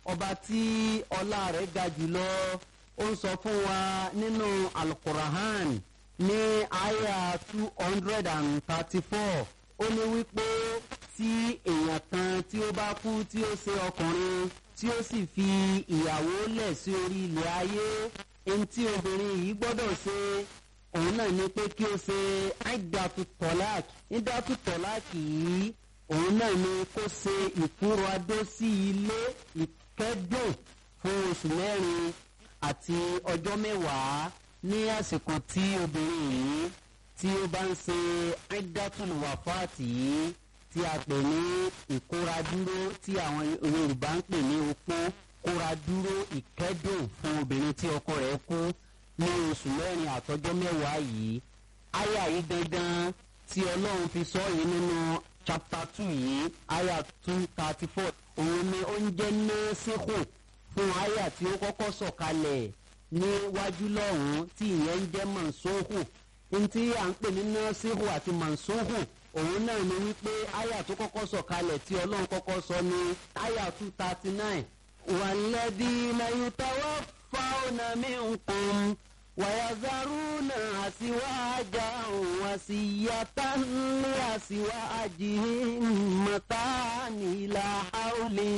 ọba tí ọlá rẹ̀ ga jùlọ ó ń sọ fún wa nínú alukurahan ní àyà two hundred and thirty-four ó ní wípé tí èèyàn kan tí ó bá kú tí ó ṣe ọkùnrin tí ó sì fi ìyàwó lẹ̀ sí orí ilẹ̀ ayé ẹni tí obìnrin yìí gbọ́dọ̀ ṣe òun náà ni pé kí ó ṣe àìdàtú tọ́láàkì ìdàtú tọ́láàkì yìí òun náà ni kó ṣe ìkúrò adó sí ilé ìkẹ́dùn fún oṣù mẹ́rin àti ọjọ́ mẹ́wàá ní àsìkò tí obìnrin yìí tí ó bá ń ṣe àìdàtú wàfáàtì yìí tí a pè ní ìkóradúró tí àwọn yorùbá ń pè ní opó kóradúró ìkẹ́dùn fún obìnrin tí ọkọ rẹ̀ kú ní oṣù mẹ́rin àtọ́jọ́ mẹ́wàá yìí àyà yìí gangan tí ọlọ́run fi sọ yìí nínú chapter two yìí àyà two thirty four òun ni ó ń jẹ́ nẹ́ẹ́sìkò fún àyà tí ó kọ́kọ́ sọ̀kalẹ̀ níwájú lọ́hùn-ún tí ìyẹn ń jẹ́ mọ̀nsóhù ntí à ń pè ní nẹ́ẹ́sìkò àti mọ̀nsóhù òun náà ni wípé àyà tó kọ́kọ́ sọ̀kalẹ̀ tí ọlọ́run kọ́kọ́ sọ ní àyà two thirty nine wàlẹ́dí mayutawa fáwọn minkum wàyàzárúnà àṣìwájà wàṣìyàtà ní àṣìwájì mọ̀tàní ìlà haúlì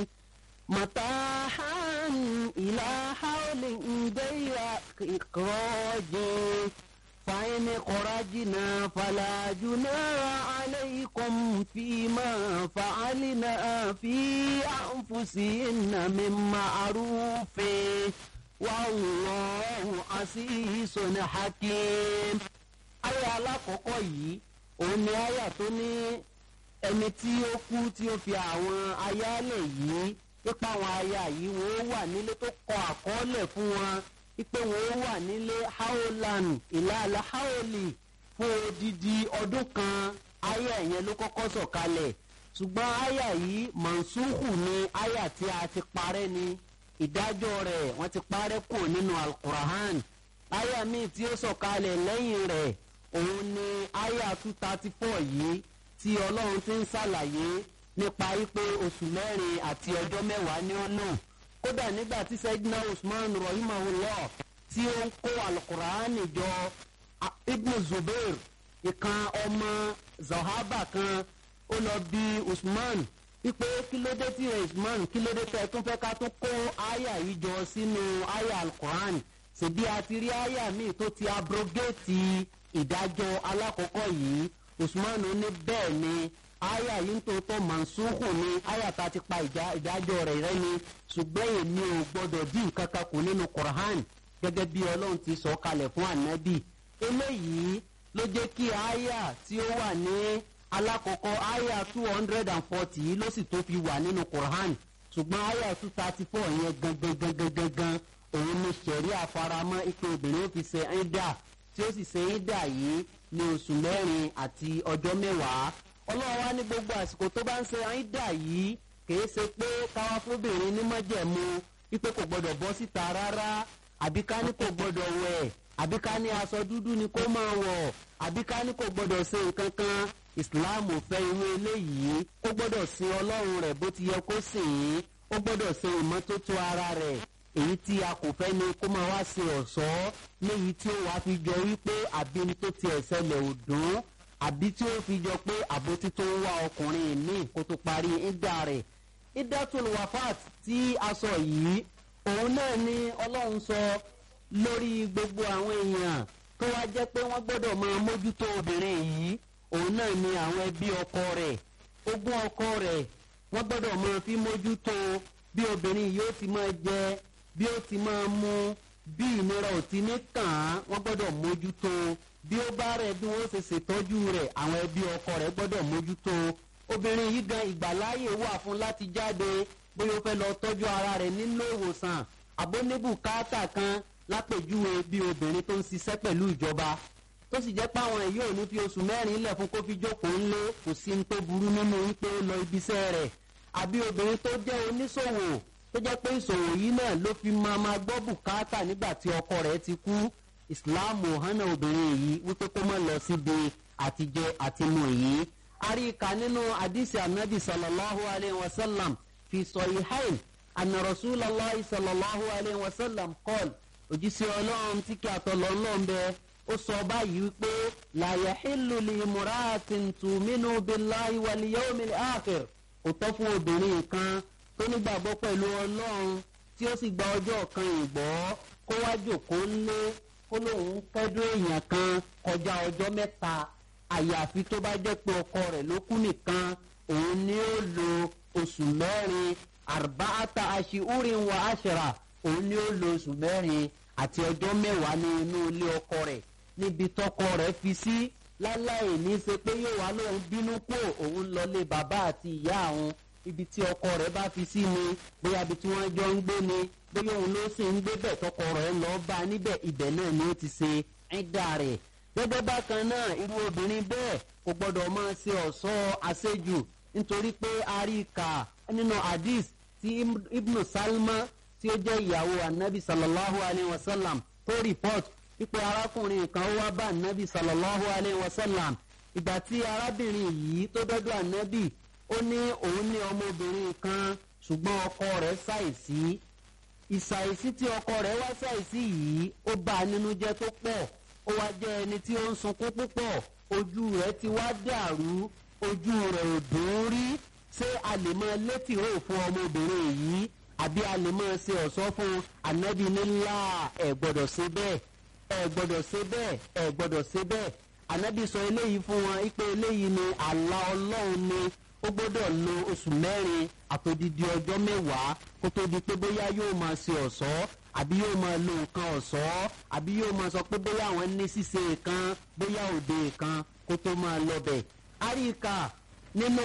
mọ̀tàhán ìlà haúlì ǹdẹ́yà ìkọ́jì. فإن خرجنا فلا جناح عليكم فيما فعلنا في أنفسهن من معروف والله عزيز حكيم àyà alákọ̀ọ́kọ́ yìí òun ni àyà tó ní ẹni tí ó kú tí ó fi àwọn ayálẹ̀ yìí ipa àwọn aya yìí wọ́n wà nílé tó kọ àkọọ́lẹ̀ fún wọn ipe wọn wà nílé haolan ìlàlá haoli fún odidi ọdún kan aya yẹn ló kọ́kọ́ sọ̀kalẹ̀ ṣùgbọ́n aya yìí mansuhu ni aya tí a ti parẹ́ ni ìdájọ́ rẹ̀ wọ́n ti parẹ́ kù nínú alukurahan aya míì tí ó sọ̀kalẹ̀ lẹ́yìn rẹ̀ òun ni aya two thirty four yìí tí ọlọ́run ti ń ṣàlàyé nípa wípé oṣù mẹ́rin àti ọjọ́ mẹ́wàá ní ó lò kódà nígbà tí sẹ́dínà usman rahimahullah tí ó ń kó alukuraani jọ ibn zubair ìkan ọmọ zahaba kan ó lọ bí usman wípé kí ló dé tí usman kí ló dé tẹ tún fẹ́ ká tún kó aya yìí jọ sínú aya alukuraani ṣèbí a ti rí aya míì tó ti abrogéètì ìdájọ́ alákọ̀ọ́kọ́ yìí usman ní bẹ́ẹ̀ ni aya yìí ń tòótọ́ mansuhu ni aya ta ti pa ìdájọ́ rẹ̀ rẹ́ ni ṣùgbọ́n èmi ò gbọ́dọ̀ dín nǹkan kan kù nínú quran gẹ́gẹ́ bí ọlọ́run ti sọ kalẹ̀ fún anabi eléyìí ló jẹ́ kí aya tí ó wà ní alákọ̀ọ́kọ́ aya two hundred and forty yìí ló sì tó fi wà nínú quran ṣùgbọ́n aya two thirty four yẹn gangan gangan gangan òun ni sẹ̀rí àfaramọ́ ipò obìnrin ó fi ṣe ẹ̀dà tí ó sì ṣe ẹ̀dà yìí ní oṣù mẹ́rin àti ọjọ́ mẹ́wàá ọlọ́run wá ní gbogbo àsìkò tó bá ń ṣe àìdá yìí kìí ṣe pé káwá fóbìnrin ní mọ́jẹ̀mú wípé kò gbọ́dọ̀ bọ́ síta rárá àbí ká ní kò gbọ́dọ̀ wẹ̀ àbí ká ní aṣọ dúdú ni kó máa wọ̀ àbí ká ní kò gbọ́dọ̀ ṣe nǹkan kan islam ò fẹ́ irú eléyìí ó gbọ́dọ̀ sin ọlọ́run rẹ̀ bó ti yẹ kó sìn ín ó gbọ́dọ̀ ṣe ìmọ́tótó ara rẹ̀ èyí tí a kò fẹ́ ni kó máa wá ṣe ọ̀ṣọ́ léyìí tí ó wàá fi jọ wípé àbí ní tó ti ẹ̀sẹ̀ lẹ̀ ò dùn àbí tí ó fi jọ pé àbótí tó ń wá ọkùnrin míì kó tó parí ìdá rẹ̀ ìdátùn wafat tí a sọ yìí òun náà ni ọlọ́run sọ lórí gbogbo àwọn èèyàn tó wá jẹ́ pé wọ́n gbọ́dọ̀ máa mójútó obìnrin yìí òun náà ni àwọn ẹbí ọkọ rẹ̀ ogún ọkọ rẹ̀ wọ́n gbọ́dọ̀ máa fi mójútó bí obìnrin yìí ó ti máa jẹ bí ó ti máa mu bí ìnira ò ti ní kàn án wọ́n gbọ́dọ̀ mójútó bí ó bá rẹ̀ bí wọ́n ṣe ṣètọ́jú rẹ̀ àwọn ẹbí ọkọ rẹ̀ gbọ́dọ̀ mójútó obìnrin yìí gan ìgbàláyè wà fún láti jáde bóyá ó fẹ́ lọ tọ́jú ara rẹ̀ nínú ìwòsàn àbónébùkátà kan lápèjúwe bí obìnrin tó ń ṣiṣẹ́ pẹ̀lú ìjọba tó sì jẹ́ pé àwọn èyí ò ní fi oṣù mẹ́rin lẹ̀ fún kó fi jókòó ńlé kò sí ní tó burú nínú wípé ó lọ ibiṣẹ́ rẹ̀ àbí obìnrin tó jẹ́ oníṣòwò tó jẹ́ pé ìṣòwò yìí náà ló fi máa máa gbọ́ bùkátà nígbà tí ọkọ rẹ̀ ti kú ìsìláàmù hànà obìnrin yìí wípé kó má lọ síbi àtijẹ àtimu yìí àríkà nínú àdìsí anabi sallallahu alayhi wa sallam fi sọ ìhàìn anna rasulallah sallallahu alayhi wa sallam kọ́l òjíṣẹ́ ọlọ́run tí kí àtọ̀lọ́ ọlọ́run bẹ ó sọ báyìí wípé la yahillu li imra'atin tu'minu billahi wal yawmil akhir kò tọ́ fún obìnrin kan tó nígbàgbọ́ pẹ̀lú ọlọ́run tí ó sì gba ọjọ́ kan ìgbọ́ kó wá jòkó ńlé kó lóun kẹ́dùn èèyàn kan kọjá ọjọ́ mẹ́ta àyàfi tó bá jẹ́ pé ọkọ rẹ̀ ló kú nìkan òun ni ó lo oṣù mẹ́rin arba'ata ashiurin wa ashra òun ni ó lo oṣù mẹ́rin àti ọjọ́ mẹ́wàá ní inú ilé ọkọ rẹ̀ níbi tọkọ rẹ̀ fi sí láláì ní í ṣe pé yóò wá lóun bínú kó òun lọlé bàbá àti ìyá àwọn ibi tí ọkọ rẹ̀ bá fi sí ni bóyá ibi tí wọ́n jọ ń gbé ni bóyá òun ló sì ń gbé bẹ̀ tọkọ rẹ̀ lọ bá níbẹ̀ ibẹ̀ náà ni ó ti ṣe ẹ̀dá rẹ̀ gẹ́gẹ́ bákan náà irú obìnrin bẹ́ẹ̀ kò gbọ́dọ̀ máa ṣe ọ̀ṣọ́ àṣejù nítorí pé a rí i kà nínú hadith tí ibnu salma tí ó jẹ́ ìyàwó anabi sallallahu alayhi wa sallam tó report wípé arákùnrin kan wá bá anabi sallallahu alayhi wa sallam ìgbà tí arábìnrin yìí tó dọ́dọ̀ anabi ó ní òun ní ọmọbìnrin kan ṣùgbọ́n ọkọ rẹ̀ ṣàìsí ìṣàìsí tí ọkọ rẹ̀ wá ṣàìsí yìí ó bá a nínú jẹ́ tó pọ̀ ó wá jẹ́ ẹni tí ó ń sunkún púpọ̀ ojú rẹ̀ ti wá dàrú ojú rẹ̀ ò dùn rí ṣé a lè máa létí rò fún ọmọbìnrin yìí àbí a lè máa ṣe ọ̀ṣọ́ fún anabi nílá ẹ̀ gbọ́dọ̀ ṣe bẹ́ẹ̀ ẹ̀ gbọ́dọ̀ ṣe bẹ́ẹ̀ ẹ̀ gbọ́dọ̀ ṣe bẹ́ẹ̀ anabi sọ eléyìí fún wọn wípé eléyìí ni àlá ọlọ́run ni ó gbọ́dọ̀ lo oṣù mẹ́rin àtòdìdí ọjọ́ mẹ́wàá kó tó di pé bóyá yóò máa ṣe ọ̀ṣọ́ àbí yóò máa lo nǹkan ọ̀ṣọ́ àbí yóò máa sọ pé bóyá àwọn ní ṣíṣe kan bóyá òde kan kó tó máa lọ bẹ̀. àríkà nínú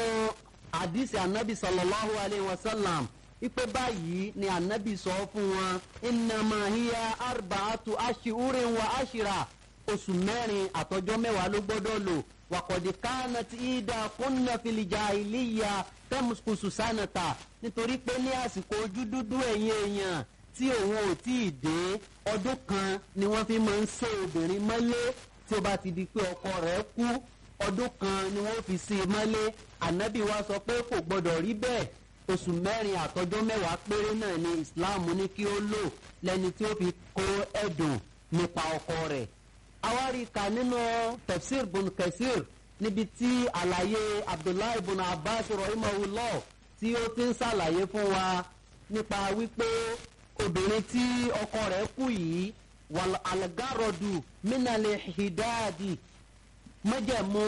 àdìsí anabi sallallahu alayhi wa sallam ipe báyìí ni anabi sọ fún wọn innama hiya arba'atu ashiurin wa ashira oṣù mẹ́rin àtọjọ́ mẹ́wàá ló gbọ́dọ̀ lò wàkọ̀dì kánàtì ìdá kúnnà fìlìjà ìlíya tẹ́mùsùkùsù sánàtà nítorí pé ní àsìkò ojú dúdú ẹ̀yìn èèyàn tí òun ò tí ì dé ọdún kan ni wọ́n fi máa ń sé obìnrin mọ́lé tí ó bá ti di pé ọkọ rẹ̀ kú ọdún kan ni wọ́n fi sí i mọ́lé ànábì wa sọ pé kò gbọ́dọ̀ rí bẹ́ẹ̀ oṣù mẹ́rin àtọjọ́ mẹ́wàá péré náà ni islam ní kí ó lò lẹ́ni tí ó fi kó ẹ̀dùn nípa ọkọ rẹ̀ awari ka nínú tafsir bun kasir níbi tí àlàyé abdullahi bun abbas rahimahullah tí ó ti ń ṣàlàyé fún wa nípa wípé obìnrin tí ọkọ rẹ̀ kú yìí wàl algarodu minale hidadi mọ́jẹ̀mú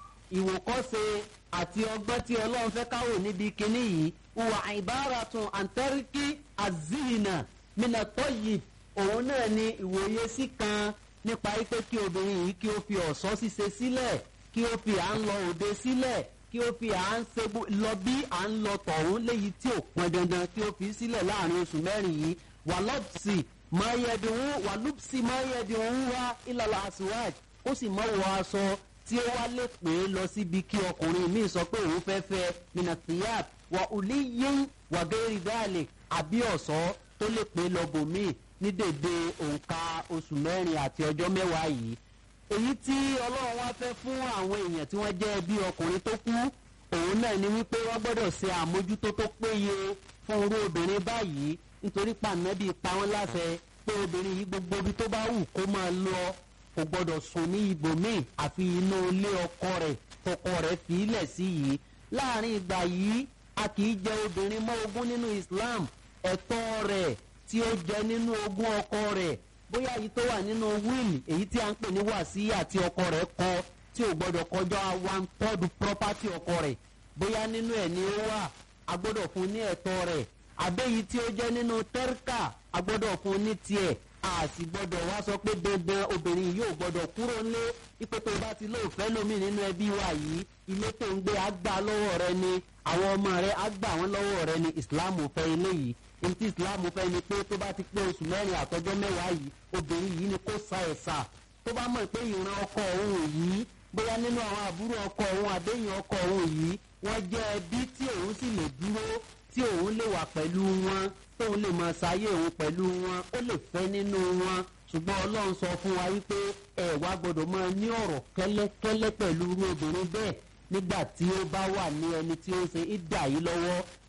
ìwòkọ́ṣe àti ọgbọ́n tí ọlọ́run fẹ́ káwò níbi kínní yìí wà ìbáratun àǹtẹ́ríkì azihina minatoyi òun náà ni ìwòye sí kan nípa wípé kí obìnrin yìí kí ó fi ọ̀ṣọ́ ṣíṣe sílẹ̀ kí ó fi à ń lọ òde sílẹ̀ kí ó fi à ń ṣe lọ bí à ń lọ tọ̀hún léyìí tí ò pọn dandan kí ó fi sílẹ̀ láàrin oṣù mẹ́rin yìí wà lọ́pùsì máyẹ̀dínwó wà lùpùsì máyẹ̀dínwó wá ìlàlà àṣìwáj ó sì mọ́ wọ aṣọ tí ó wá lè pè é lọ síbi kí ọkùnrin míì sọ pé òun fẹ́ fẹ́ minatiyat wà òlí yín wà gẹ́rì dáàlì àbí ọ̀ṣọ́ tó lè pè é lọ bòmíì ní dèdè òǹkà oṣù mẹ́rin àti ọjọ́ mẹ́wàá yìí èyí tí ọlọ́run wá fẹ́ fún àwọn èèyàn tí wọ́n jẹ́ bí ọkùnrin tó kú òun náà ni wípé wọ́n gbọ́dọ̀ ṣe àmójútó tó péye fún irú obìnrin báyìí nítorí pàmẹ́bí pa wọ́n láṣẹ pé obìnrin yìí gbogbo ibi tó bá wù kó máa lọ kò gbọ́dọ̀ sùn ní ibòmíì àfi inú ilé ọkọ rẹ̀ tọkọ rẹ̀ fi ilẹ̀ sí yìí láàrin ìgbà yìí a kì í jẹ obìnrin mọ́ ogún nínú islam ẹ̀tọ́ rẹ̀ tí ó jẹ nínú ogún ọkọ rẹ̀ bóyá èyí tó wà nínú wíìlì èyí tí a ń pè ní wàsíyà tí ọkọ rẹ̀ kọ tí ò gbọ́dọ̀ kọjá one third property ọkọ rẹ̀ bóyá nínú ẹ̀ ni ó wà a gbọ́dọ̀ fún ní ẹ̀tọ́ rẹ̀ àbẹ́yìí tí ó jẹ́ nínú tẹ́ríkà a gbọ́dọ̀ fún ní tiẹ̀ a sì gbọ́dọ̀ wá sọ pé dandan obìnrin yóò gbọ́dọ̀ kúrò ńlé ipò tó bá ti lóòfẹ́ lómi nínú ẹbí wa yìí ilé tó ń gbé àgbà lọ́wọ́ rẹ ni àwọn ọmọ rẹ àgbà wọn lọ́wọ́ rẹ ni islam fẹ́ eléyìí ntí islam fẹ́ ni pé tó bá ti pé oṣù mẹ́rin àtọ́jọ́ mẹ́wàá yìí obìnrin yìí ni kó sa ẹ̀sà tó bá mọ̀ pé ìran ọkọ òun yìí bóyá nínú àwọn àbúrò ọkọ òun àbẹ́yìn ọkọ òun yìí wọ́n jẹ́ ẹbí tí òun sì lè dúró tí òun lè wà pẹ̀lú wọn tóun lè máa ṣayé òun pẹ̀lú wọn ó lè fẹ́ nínú wọn ṣùgbọ́n ọlọ́run sọ fún wa wípé ẹ wá gbọ́dọ̀ máa ní ọ̀rọ̀ kẹ́lẹ́kẹ́lẹ́ pẹ̀lú irú obìnrin bẹ́ẹ̀ nígbà tí ó bá wà ní ẹni tí ó ń ṣe ìdà yìí lọ́wọ́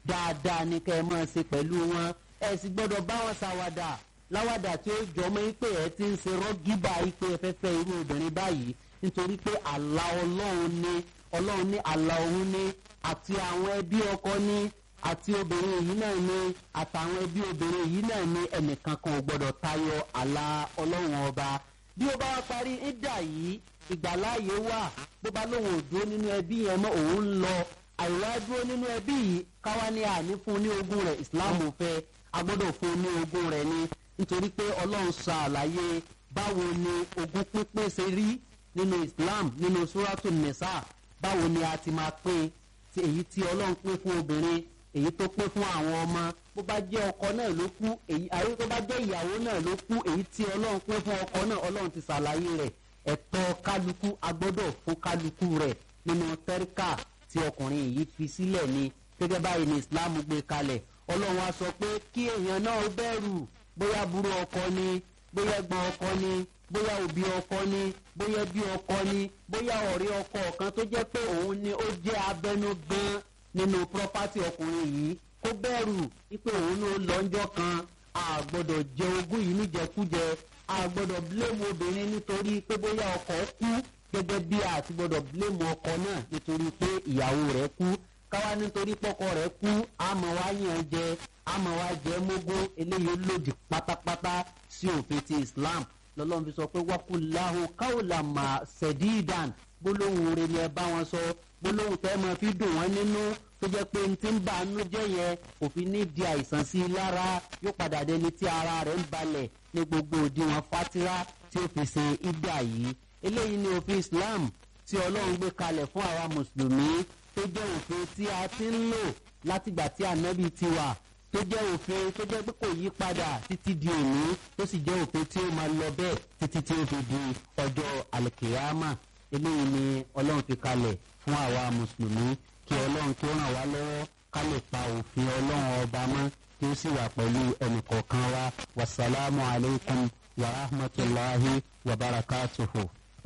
dáadáa ni kẹ́ ẹ máa ṣe pẹ̀lú wọn ẹ sì gbọ́dọ̀ bá wọn ṣàwàdà láwàdà tí ó jọmọ pé ẹ ti ń ṣe rọ́gíbà pé ẹ fẹ́ fẹ́ irú obìnrin báyìí nítorí pé àlà ọlọ́run ni ọlọ́run ní àlà òun ni àti àwọn ẹbí ọkọ ní àti obìnrin yìí náà ni àtàwọn ẹbí obìnrin yìí náà ni ẹnìkan kan ò gbọdọ̀ tayọ àlà ọlọ́run ọba bí ó bá wá parí ìdá yìí ìgbàláàyè wà bó bá lóun ò dúró nínú ẹbí yẹn mọ́ òun ń lọ àìwá dúró nínú ẹbí yìí káwá ní àní fún ní ogún rẹ̀ islam fẹ́ agbọ́dọ̀ fún ní ogún rẹ̀ ni nítorí pé ọlọ́run sọ àlàyé báwo ni ogún pínpín ṣe rí nínú islam nínú suratu nisa báwo ni a ti máa pín ti èyí tí ọlọ́run pín fún obìnrin èyí tó pín fún àwọn ọmọ bó bá jẹ́ ọkọ náà ló kú èyí àyè tó bá jẹ́ ìyàwó náà ló kú èyí tí ọlọ́run pín fún ọkọ náà ọlọ́run ti ṣàlàyé rẹ̀ ẹ̀tọ́ kálukú agbọ́dọ̀ fún kálukú rẹ̀ nínú tẹ́ríkà tí ọkùnrin yìí fi sílẹ̀ ni gẹ́gẹ́ báyìí ni islam gbé kalẹ̀ ọlọ́run á sọ pé kí èèyàn náà bẹ̀rù bóyá burú ọkọ ni bóyá ẹgbọn ọkọ ni bóyá òbí ọkọ ni bóyá ẹbí ọkọ ni bóyá ọ̀rẹ́ ọkọ kan tó jẹ́ pé òun ni ó jẹ́ abẹnú gan nínú pírọ́pátì ọkùnrin yìí kó bẹ̀rù wípé òun ló lọ́njọ́ kan a gbọ́dọ̀ jẹ ogún yìí níjẹkújẹ a gbọ́dọ̀ bílẹ̀mù obìnrin nítorí pé bóyá ọkọ kú gẹ́gẹ́ bí a ti gbọ́dọ̀ bílẹ̀mù ọkọ náà nítorí pé ìyàwó rẹ̀ kú káwá nítorí pọ́kọ rẹ̀ kú àmọ́ wá yàn jẹ àmọ́ wá jẹ mógún eléyìí lòdì pátápátá sí òfin ti islam lọ́lọ́run fi sọ pé wákùláhùn káwùlà mà sẹ̀díìdàn gbólóhùn rẹ̀ ni ẹ bá wọn sọ gbólóhùn tẹ́ máa fi dùn wọ́n nínú tó jẹ́ pé n ti ń bá inú jẹ́ yẹn òfin ní di àìsàn sí i lára yóò padà dẹni tí ara rẹ̀ ń balẹ̀ ní gbogbo òdiwọ̀n fatira tí ó fi ṣe ìdá yìí eléyìí ni òfin islam tí ọlọ́run gbé kalẹ̀ fún àwa mùsùlùmí tó jẹ́ òfin tí a ti ń lò látìgbà tí ànábì ti wà tó jẹ́ òfin tó jẹ́ pé kò yí padà títí di òní tó sì jẹ́ òfin tí ó máa lọ bẹ́ẹ̀ títí tí ó fi di ọjọ́ àlùkìyámà eléyìí ni ọlọ́run fi kalẹ̀ fún àwa mùsùlùmí kí ọlọ́run kí ó ràn wá lọ́wọ́ ká lè pa òfin ọlọ́run ọba mọ́ kí ó sì wà pẹ̀lú ẹnìkọ̀ọ̀kan wa wasalaamu alaykum wa rahmatulahi wa barakatuhu.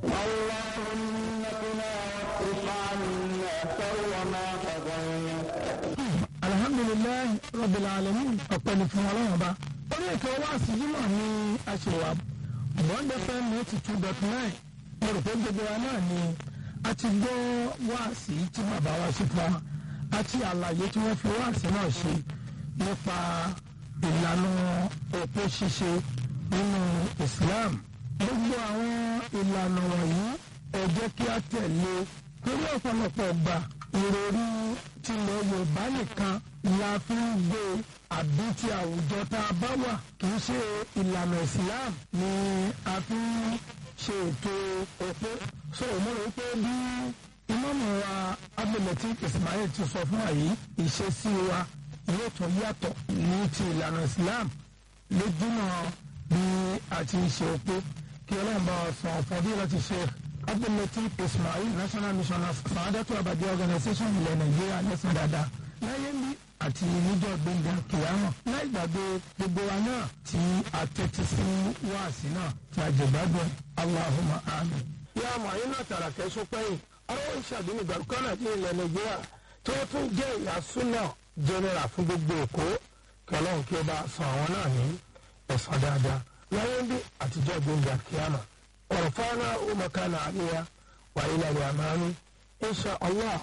اللهم قنا واصرف عنا شر ما قضيت alhamdulilayi rabbil alamin ọpẹ́ ni fún Ọlọ́run ọba orí ètò wa síjúmọ ní aṣèwà bond fm ninety two dot nine mo rò pé gbogbo wa náà ni a ti gbọ́ wáàsí tí bàbá wa ṣe fún wa àti àlàyé tí wọ́n fi wáàsí náà ṣe nípa ìlànà òpó ṣíṣe nínú Islam gbogbo àwọn ìlànà wọ̀nyí ẹ jẹ́ kí a tẹ̀lé torí ọ̀pọ̀lọpọ̀ gbà ìròrí tilẹ̀ Yorùbá nìkan la fi ń gbé àbí ti àwùjọ tá a bá wà kì í ṣe ìlànà Islam ni a fi ń ṣe ètò òpó so mo rò pé bí ìmọ̀mọ̀ wa abdulmọ̀tí Ismail ti sọ fún wa yìí ìṣesí wa yóò tún yàtọ̀ ní ti ìlànà Islam lójúmọ́ bí a ti ń ṣe òpó kí ọlọ́run bá wa sọ fún bí wọ́n ti ṣe abdulmọ̀tí Ismail national mission of sàádọ́tò àbàjẹ́ organisation ilẹ̀ Nàìjíríà lẹ́sìn dáadáa láyé ń bí àti níjọ́ gbẹ̀ngà kìlámọ̀ láì gbàgbé gbogbo wa náà tí a tẹ́tí sí wáàsí náà tí a jẹ̀gbádùn Allahumma amin. yá àmọ́ ayé náà tààrà kẹ́sọ́ pẹ́yìn àwọn ìṣàdúnú gbàdúkọ́nà ní ilẹ̀ nàìjíríà tó tún jẹ́ ìyá súnà jẹnẹra fún gbogbo èkó kí ọlọ́run kí ó bá san àwọn náà ní ẹ̀san dáadáa láyé ń bí àtijọ́ gbẹ̀ngà kíámà ọ̀rọ̀ fáwọn ọmọkànnà àríyá wà ilẹ̀ rẹ̀ àmàánú insha allah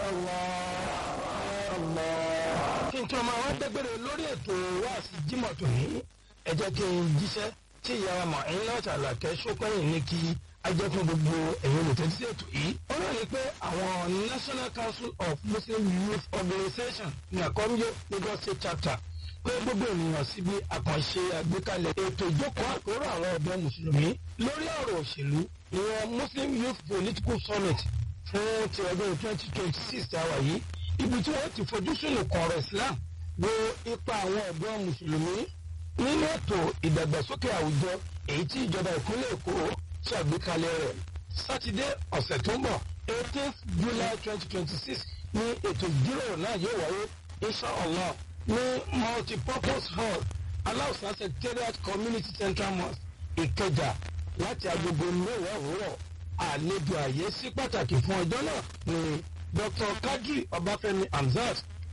kí n tí ọmọ àwọn dẹgbẹrẹ lórí ètò wáàsí jimoh tòní ẹ jẹ́ kí n jíṣẹ́ tí ìyá wa mọ̀ ẹ̀yin náà ṣàlàkẹ́ sópẹ́yìn ní kí ajẹ́ fún gbogbo ẹ̀yin olùtẹ́tí sí ètò yìí. ó náà ní pé àwọn National Council of Muslim Youth Organization ní àkọ́míyó Lagos State Chapter pé gbogbo ènìyàn síbi àkànṣe àgbékalẹ̀ ètò ìjókòó àpérò àwọn ọ̀dọ́ mùsùlùmí lórí ọ̀rọ̀ òṣèlú ìwọ̀n Muslim Youth Political Summit fún ti ọdún twenty twenty six àwà yìí ibi tí wọ́n ti fojú sùn kọ̀ọ̀rọ̀ Islam wo ipa àwọn ọ̀dọ́ mùsùlùmí nínú ètò ìdàgbàsókè àwùjọ èyí tí ìjọba ìpínlẹ̀ Èkó ṣàgbékalẹ̀ rẹ̀ sátidé ọ̀sẹ̀ tó ń bọ̀ eighteenth July twenty twenty six ní ètò ìjíròrò náà yóò wáyé inshallah ní multipurpose hall aláùsá secretariat community central mosque Ìkẹjà láti agogo mẹ́wàá òwúrọ̀ àlejò àyè sí pàtàkì fún ọjọ́ náà ní Dr. Kadri Ọbáfẹ́mi Hamzat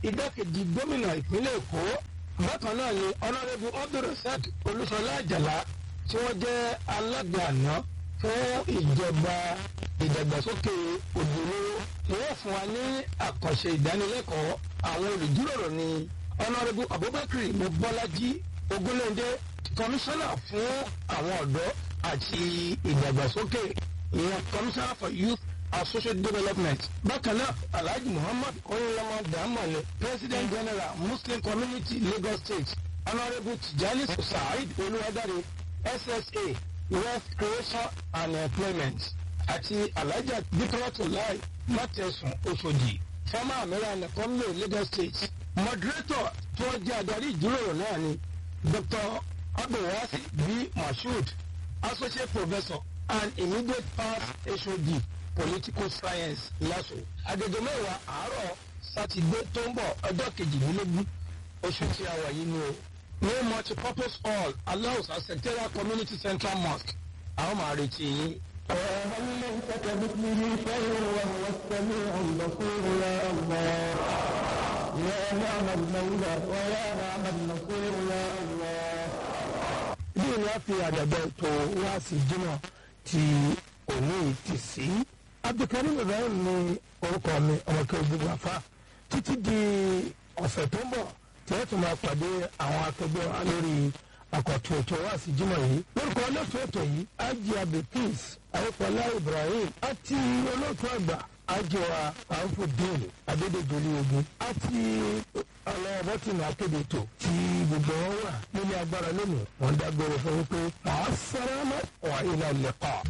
igbákejì gómìnà ìpínlẹ̀ èkó bákan náà ni ọlọ́rẹ́bù abdulrasaq olúṣọlá àjàlá tí wọ́n jẹ́ alága àná fún ìjọba ìdàgbàsókè òdòdó ni wọ́n fún wa ní àkànṣe ìdánilẹ́kọ̀ọ́ àwọn olùjíròrò ni ọlọ́rẹ́bù abubakar mobọ́lájí ogunléndé kọmíṣánná fún àwọn ọ̀dọ́ àti ìdàgbàsókè ìyẹn commissioner for youth and social development bákan náà alhaji muhammad oyinlama damale president general muslim community lagos state honourable tijani saheed olùwádàrẹ ssa wealth creation and employment àti alhaji bikratulai matẹsùn oṣòdì former american community lagos state moderator tí wọ́n jẹ́ adarí ìjíròrò náà ni dr abdulwasi b mashood associate professor and immediate past hod political science laso agogo mẹ́wàá àárọ̀ sátidé tó ń bọ̀ ọjọ́ kejìlélógún oṣù tí a wà yìí ni o ní multipurpose hall aláùsà secretariat community central mosque àwọn máa retí yín. وهل ليس كمثله شيء وهو السميع البصير يا الله يا نعم المولى ويا نعم النصير يا الله bí ni a fi àdàbẹ̀ ètò wá sí jimá ti òní ti sí. abdulkarim ibrahim ni orúkọ mi ọmọkẹ́ gbogbo àfa títí di ọ̀sẹ̀ tó ń bọ̀ tí wọ́n tún máa pàdé àwọn akẹgbẹ́ wa lórí àkọ́tún ètò wá sí jimá yìí. lórúkọ olóòtú ètò yìí ajé abdulkis ayọ̀pọ̀lá ibrahim àti olóòtú àgbà ajẹ́wà àǹfọ̀déèlì adédèjọ́lé ogun àti ọlọ́ọ̀bọ́tìnà akéde ètò tí gbogbo wọn wà nílé agbára lónìí wọ́n dágbére fún wípé màá sárámà wà ilẹ̀ lẹ́kọ̀ọ́.